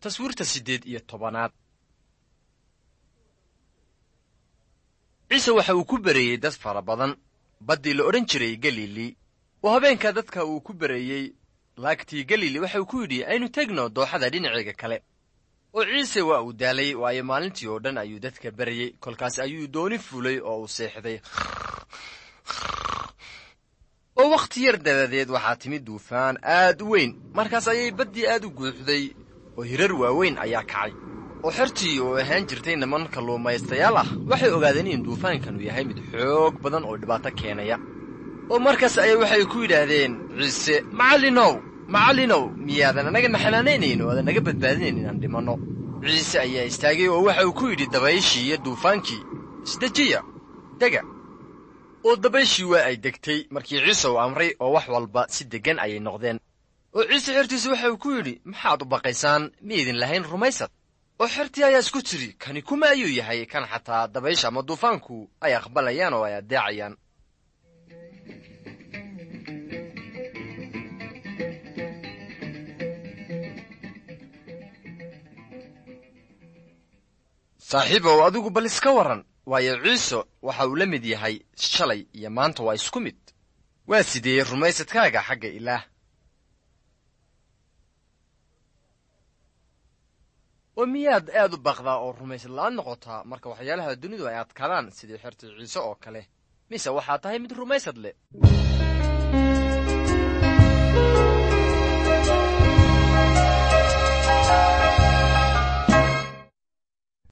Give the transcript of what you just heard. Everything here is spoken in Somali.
taswiirta siddeed iyo tobanaad ciise waxa uu ku bereeyey dad fara badan baddii la odhan jiray galili oo habeenka dadka uu ku bereeyey laagtii galili waxa uu ku yidhi aynu tegno dooxada dhinaceega kale oo ciise waa uu daalay waayo maalintii oo dhan ayuu dadka berayey kolkaas ayuu dooni fulay oo uu seexday oo wakhti yar dabadeed waxaa timid duufaan aad u weyn markaas ayay baddii aad u guuxday oo hirar waaweyn ayaa kacay oo xertii oo ahaan jirtay niman kalluumaystayaal ah waxay ogaadeen in duufaankanu yahay mid xoog badan oo dhibaato keenaya oo markaas ayay waxay ku yidhaahdeen ciise macallinow macallinow miyaadan anagana xanaanaynayn oo aadan naga badbaadinayn inaan dhimanno ciise ayaa istaagay oo waxa uu ku yidhi dabayshii iyo duufaankii isdejiya dega oo dabayshii waa ay degtay markii ciise uu amray oo wax walba si deggan ayay noqdeen oo ciise xertiisa waxa uu ku yidhi maxaad u baqaysaan miyaydin lahayn rumaysad oo xertii ayaa isku tidhi kani kuma ayuu yahay kan xataa dabaysha ama duufaanku ay aqbalayaan oo ay addeecayaan saaxiibow adigu bal iska warran waayo ciise waxa uu la mid yahay shalay iyo maanta waa isku mid waa sidee rumaysadkaaga xagga ilaah oo miyaad aad u baqdaa oo rumaysad la'aan noqotaa marka waxyaalaha dunidu ay adkaadaan sidii xertii ciise oo kale mise waxaa tahay mid rumaysad leh